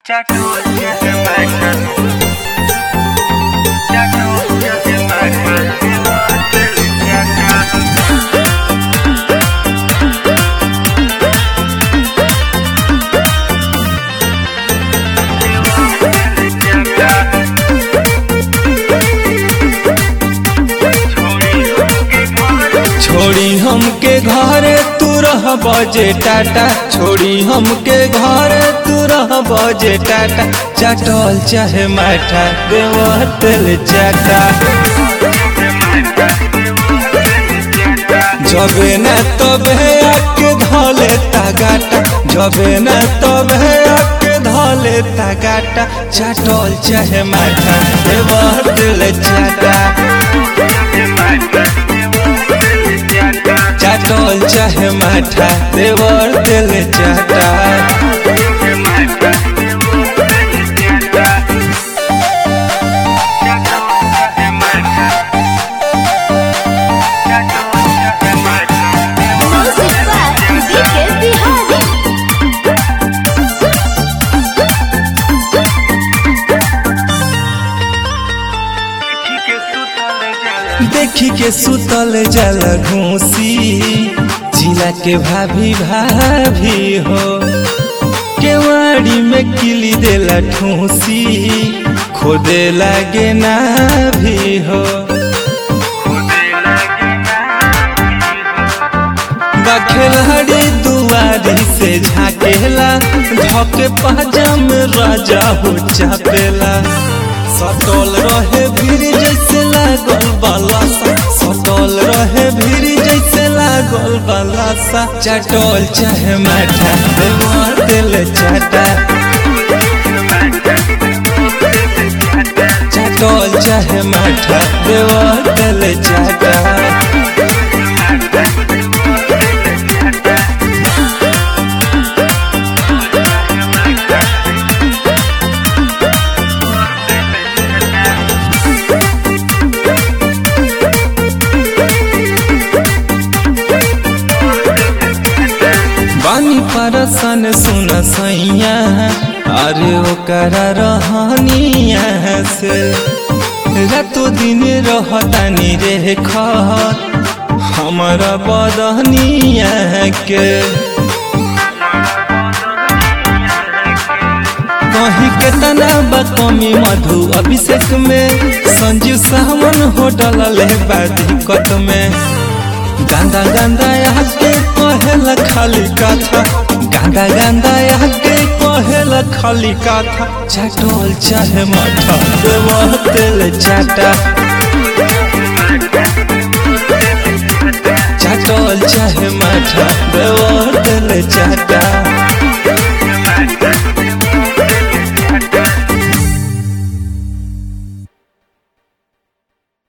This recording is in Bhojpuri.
छोड़ी हमके घरे तू रह बजे टाटा छोड़ी हमके घरे तू रह बजे टाटा चटल चाहे माठा देवतल चाटा जबे न तबे आके धले तागाटा जबे न तबे आके धले तागाटा चटल चाहे माठा देवतल चाटा चाटल चाहे माठा देवर दिल चाटा Music by BK Bihari. देखी के सुतल जल घूसी जिला के भाभी भाभी हो केवाड़ी में किली देला ठूसी खोदे लागे ना भी हो बखेलहरी दुआरी से झाकेला धके पाजम राजा हो चापेला सटल रहे भीड़ जैसे लागल बालासा सटल रहे भीड़ जैसे लागल बालासा चटल चाहे माठा देवर दिल चाटा चटल चाहे माठा देवर दिल चाटा बानी परसन सुन सैया अरे ओकरा रहनिया से रातो दिन रहतानी रे खत हमारा बदनिया के कहीं के तना बकमी मधु अभिषेक में संजीव सावन होटल ले दिक्कत में गांदा गांदा आके कहेला खाली कथा गांदा गांदा आके कहेला खाली कथा चटोल चाहे मठा देवा तेल चाटा चटोल चाहे मठा देवा तेल चाटा